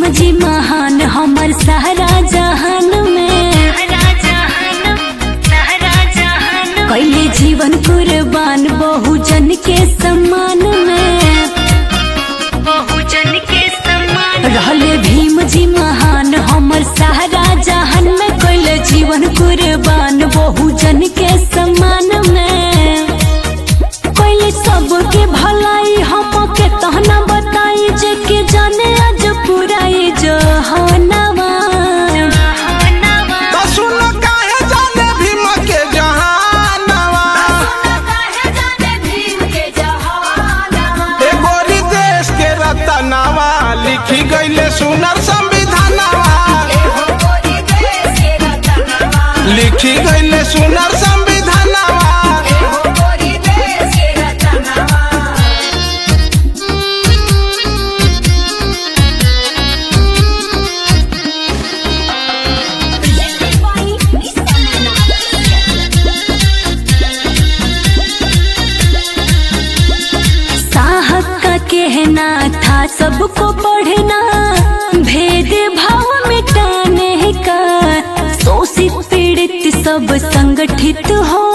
भीम जी महान हमर सारा जहान में कैले जीवन कुर्बान बहुजन के सम्मान में बहुजन के सम्मान रहले भीम जी महान हमर सारा जहान में कैले जीवन कुर्बान बहुजन के सम्मान में कैले सबके भलाई हमके तहना बताई जे के जाने आज पूरा ये जहानवा तो सुन काहे जाने भीम के जहानवा ए गोरी देश के रतनवा लिखी गईले सुनर संविधानवा लिखी गईले सुनर संविधानवा साहब का कहना था सबको पढ़ना भेद भाव मिटाने का शोषित पीड़ित सब संगठित हो